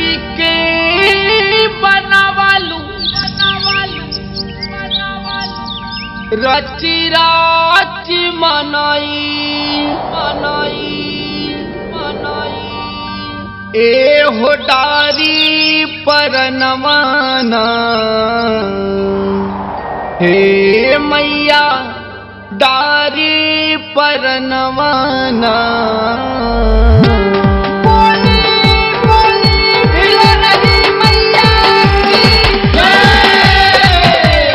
माटी के बनावालू रची राची मनाई मनाई मनाई ए हो डारी पर नवाना हे मैया डारी पर नवाना बोली बोली भिलरही मैया की जय।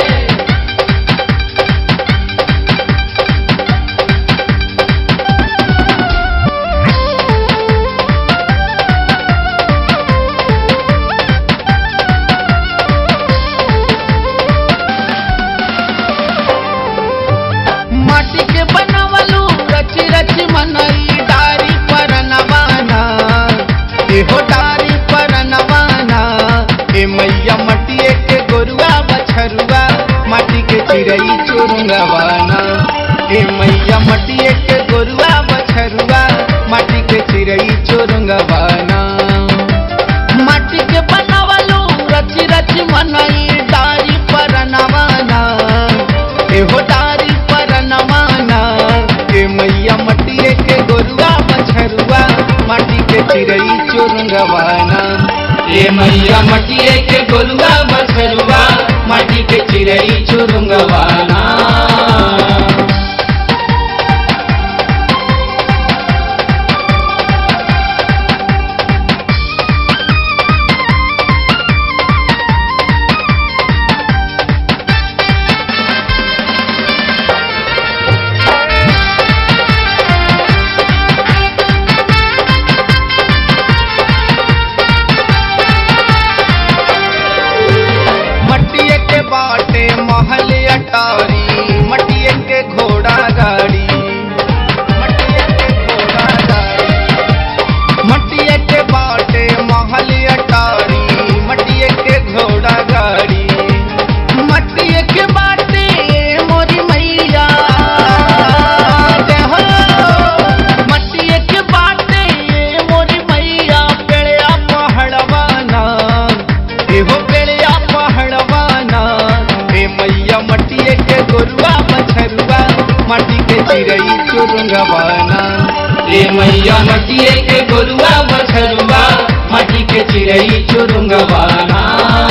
माटी के बनावलू रची रची मनई डारी पर नवाना एहो डारी पर नवाना ए मैया मटिए के गोरुआ बछरुआ माटी के चिड़ई चुरुंगवाना ए मैया मटिए के गोरुआ बछरुआ माटी के चिड़ई चुरुंगवाना माटी के बनावलू रची रची मनई डारी पर नवाना एहो डारी पर नवाना ए मैया मटिए के गोरुआ मछरुआ माटी के चिड़ई चुरंगवाना ए मैया मटिए के गोलुआ बछरुआ माटी के चिड़ई चुरुंगवाना मटिए के बाटे महल अटारी मटिए के घोड़ा गाड़ी मटिए के घोड़ा गाड़ी मटिए के बाटे महल अटारी मटिए के घोड़ा गाड़ी मटिए के बाटे मोरी मैया जय हो मटिए के बाटे मोरी मैया पेड़या पहाड़वाना एहो पेड़या पहाड़वाना ए मैया मटिए के गोरुआ बछरुआ माटी के चिड़ई चुरुंगवाना ए मैया मटिए के गोलुआ बछरुआ माटी के चिड़ई चुरुंगवाना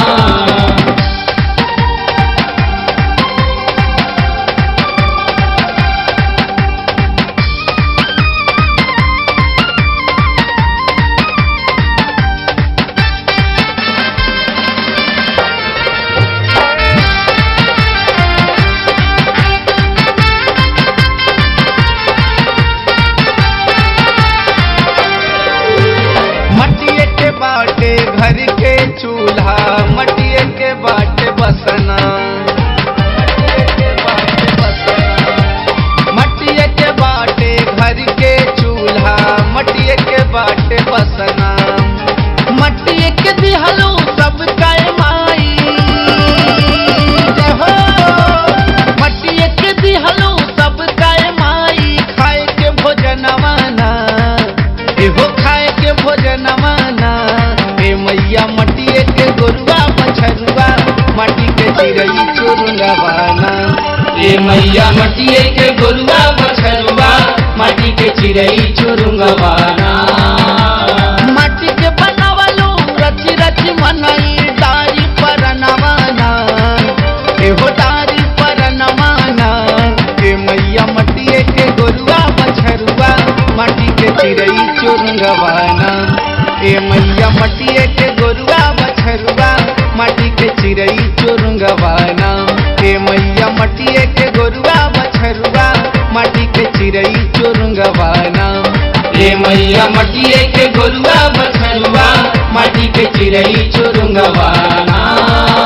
मटिए के बाटे घर के चूल्हा मटिए के बाटे बसना मटिए के बाटे बसना। मटिए के बाटे घर के चूल्हा मटिए के बाटे बसना मटिए के दिहलो सब काय माई जय हो मटिए के दिहलो सब काय माई खाए के भोजनवाना एहो खाए के भोजनवाना ए मैया मटिए के गोरुआ मछरुआ माटी के चिड़ई चुरुंगवाना ए मैया मटिए के गोलुआ बछरुआ माटी के चिड़ई चुरुंगवाना माटी के बनावलू रची रची मनई डारी पर नवाना एहो डारी पर नवाना ए मैया मटिए के गोरुआ मछरुआ माटी के चिड़ई चुरुंगवाना ए मैया मटिए के गोरुआ मछरुआ माटी के चिड़ई चुरुंगवाना ए मैया मटिए के गोरुआ मछरुआ माटी के चिड़ई चुरुंगवाना ए मैया मटिए के गोलुआ बछरुआ माटी के चिड़ई चुरुंगवाना